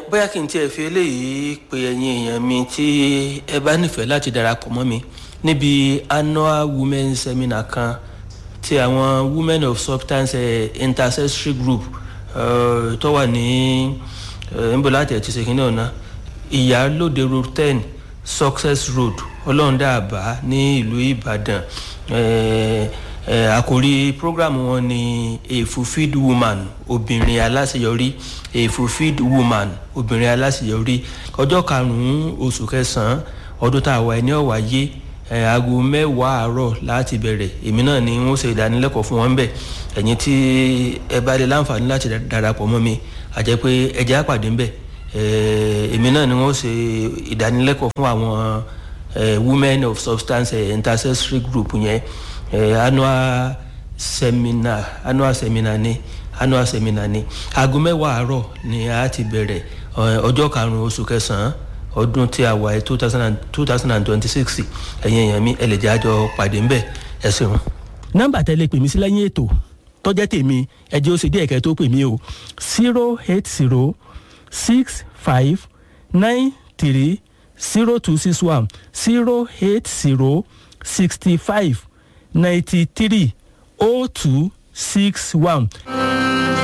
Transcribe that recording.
bóyá kí n tiẹ̀ fi eléyìí pe ẹ̀yin èèyàn mi tí ẹ bá nífẹ̀ẹ́ láti darapọ̀ mọ́ mi níbi annual women seminar kan ti àwọn women of substance eh, intercessory group eh, tó wà ní nbola àti ẹ̀tí ṣèkínní ọ̀nà ìyálòde road ten success road ọlọ́ọ̀dàbà ní ìlú ìbàdàn eh, eh, àkòrí program wọn ni a fulfilled woman obìnrin aláṣeyọrí a fulfilled woman obìnrin aláṣeyọrí ọjọ́ karùn-ún oṣù kẹsàn-án ọdún tá a wà ní ọ̀wáyé aago mẹ́wàá àárọ̀ láti bẹ̀rẹ̀ èmi náà ni wọ́n ṣe ìdánilẹ́kọ̀ọ́ fún wọn bẹ̀ ẹ̀yin tí ẹ bá lè láǹfààní láti darapọ̀ mọ́ mi àjẹ́ pé ẹjẹ́ àpàdé ńbẹ̀ èmi náà ni wọ́n ṣe ìdánilẹ́kọ̀ọ́ fún àwọn women of substance intercessory group yẹn annual seminar annual seminar ni annual seminar ni aago mẹ́wàá àárọ̀ ni a ti bẹ̀rẹ̀ ọjọ́ karùn-ún oṣù kẹsàn-án ọdún tí a wà ẹ two thousand and two thousand and twenty six ẹ̀yin èèyàn mi ẹ lè jẹ́ àjọ pàdé ńbẹ̀ ẹ ṣeun. nọ́mbà tẹ́lẹ̀ pè mí sí lẹ́yìn ètò tọ́jẹ́ tèmi ẹjẹ́ ó ṣe díẹ̀ kẹ́ tó pè mí o zero eight zero six five nine three zero two six one zero eight zero sixty five ninety three oh two six one.